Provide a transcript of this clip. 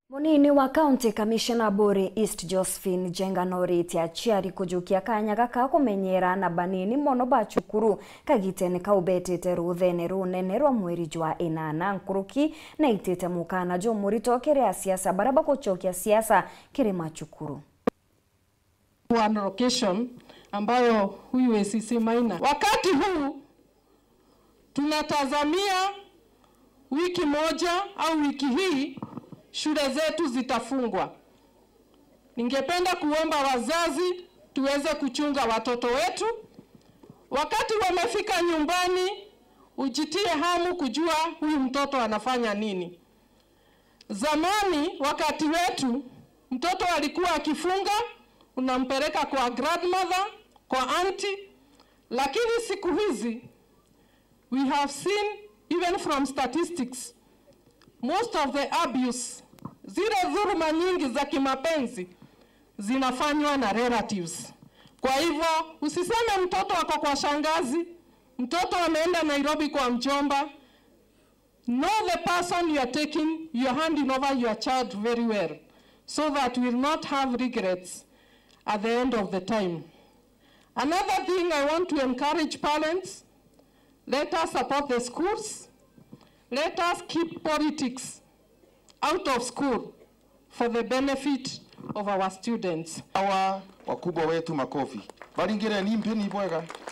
munini wa county commissioner buri east josephine jenga noritie aciari kujukia kanya gaka kumenyera na banini mono ba cukuru kagitene kau betete ruthene runene rwa mweri jwa inana nkuruki na itite mukana jo murito kiria siasa baria bagucokia siasa kiri macukuru one location ambayo huyu ACC Maina. Wakati huu tunatazamia wiki moja au wiki hii shule zetu zitafungwa. Ningependa kuomba wazazi tuweze kuchunga watoto wetu. Wakati wamefika nyumbani, ujitie hamu kujua huyu mtoto anafanya nini. Zamani wakati wetu mtoto alikuwa akifunga unampeleka kwa grandmother, kwa auntie, lakini siku hizi we have seen even from statistics most of the abuse, zile dhuluma nyingi za kimapenzi zinafanywa na relatives. Kwa hivyo usiseme mtoto ako kwa shangazi, mtoto ameenda Nairobi kwa mjomba. Know the person you are taking, you are handing over your child very well so that we will not have regrets at the end of the time. Another thing I want to encourage parents, let us support the schools. Let us keep politics out of school for the benefit of our students. Hawa wakubwa wetu makofi. Balingire ni mpeni bwega.